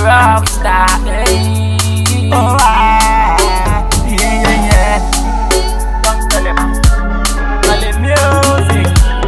rock star. Hey. Oh, ah, yeah, yeah, yeah. Don't tell him. Tell him music.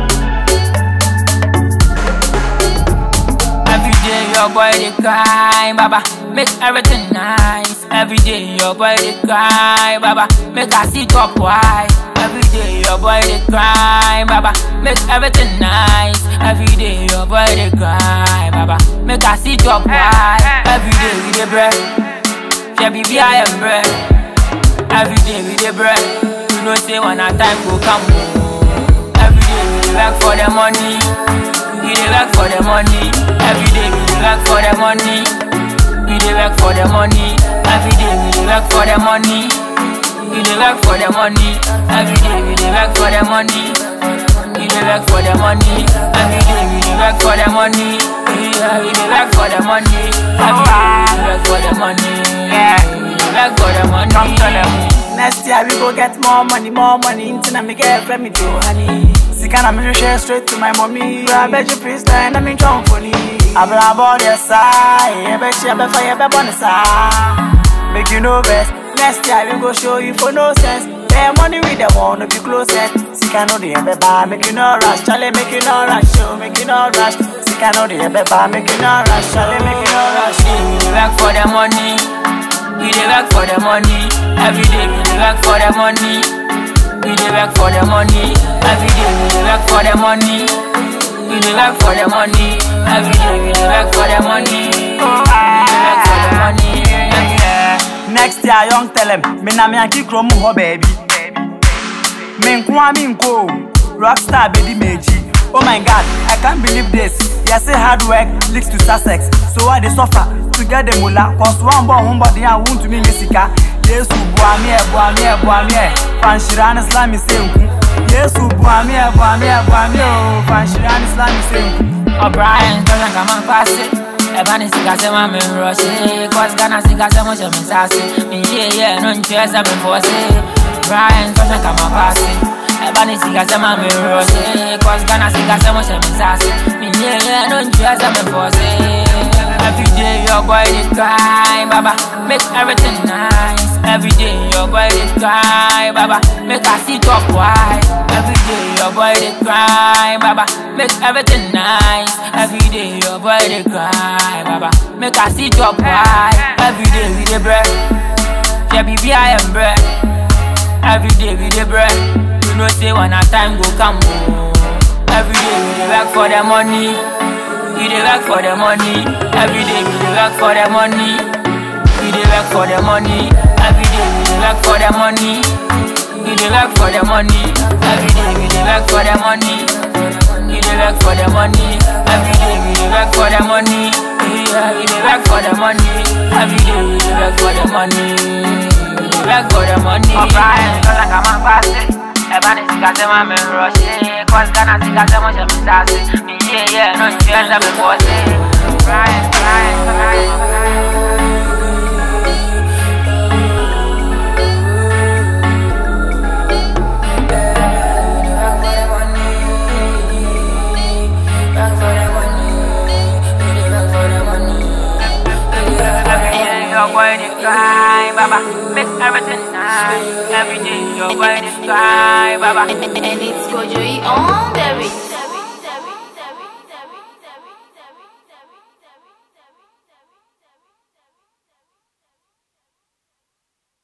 Every day your boy they cry, baba, make everything nice. Every day your boy they cry, baba, make I see top wide. Every day your boy they cry, baba, make everything nice. Every day your boy they cry, baba, make I see top wide. Every day we dey bread, yeah baby I am bread. Every day we dey bread, you know say when our time go come. oh. Every day we dey work for the money. We dey work for the money. Every day we dey work for the money. We dey work for the money. Every day we dey work for the money. We dey work for the money. Every day we dey work for the money. We dey work for the money. Every day we dey work for the money. Yeah, we dey work for the money. Every day we dey work for the money. Yeah, we dey work for the money. Come tell them. Next year we go get more money, more money. Into me get friend me to honey. Sika na me share straight to my mommy. I bet you please stand and me jump for me. Abra about your side, I bet you be fire be on the side. Make you know best. Next year we go show you for no sense. Yeah, money with the one to be closest. Sika no the ebe ba, make you no rush. Charlie make you no rush, show make you no rush. Sika no the ebe ba, make you no rush. Charlie make you no rush. We dey work for the money. We dey work for the money. Every day we dey work for the money. We dey work for the money. Every day we dey work for the money. We dey work for the money. Every day we dey work for the money. We dey work for the money. Yeah. Next year, young tell him, me na me anki krom ho baby. Me nkwa me nko, rockstar baby meji. Oh my God, I can't believe this. Yes, say hard work leads to success. So I dey suffer to get the mula. Cause one born one body and won't to me misika. Yesu buami e buami e buami e. Fanshiran Islam is nku. Yesu buami e buami e buami o. Fanshiran Islam is nku. O'Brien, don't come and pass it. Ebani sika se ma me rush Cause Ghana sika se mo se me sase Me yeah yeah, no nche se me force Brian, don't come and pass it. Ebani sika se ma me rush Cause Ghana sika se mo se me sase Me yeah yeah, no nche se me force Every day your boy dey cry, baba Make everything nice Every day your boy dey cry, baba Make I see top wide Every day your boy dey cry, baba Make everything nice Every day your boy dey cry, baba Make I see top wide Every day we dey bread Yeah, baby I am bread Every day we dey bread You know say when our time go come oh. Every day we dey work for the money We dey work for the money Every day we dey work for the money We dey work for the money Every day we dey work for the money We dey work for the money Every day we dey work for the money We dey work for the money Every day we dey work for the money Yeah, we dey work for the money Every day we dey work for the money We dey work for the money O'Brien, don't come and pass it Ebani sika se ma me rush Cause Ghana sika se mo se me sase Me yeah yeah, no nche se me force Brian, Brian, Brian, Brian Every day your boy dey cry, baba. Make everything nice. Every day your boy dey cry, baba. And it's Kojoy on the beat.